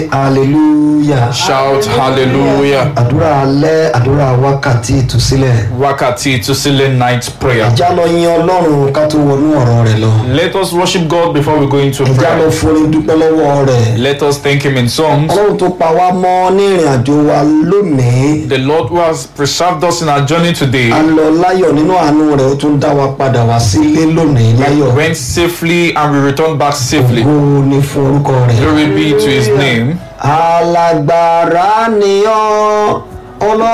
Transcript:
hallelujah Shout hallelujah. àdúrà alẹ́ àdúrà wákàtí ìtúsílẹ̀ Wákàtí ìtúsílẹ̀ night prayer. ẹjá lọ yin ọlọ́run ká tó wọnú ọ̀rọ̀ rẹ̀ lọ Let us worship God before we go into ẹjá lọ prayer. forin dúpẹ́ lọ́wọ́ rẹ̀ Let us thank Him in songs. ọlọ́run tó pa wá mọ́ ní ìrìn àjò wa lónìí The Lord who has preserved us in our journey today a lọ láyọ̀ nínú àánú rẹ̀ ó tún dá wa padà wá sílé lónìí láyọ̀ went safely and we returned back safely. ògo ni fún orúkọ rẹ̀. Glory be to His name. alágbára ni ọ́ ọlọ́run.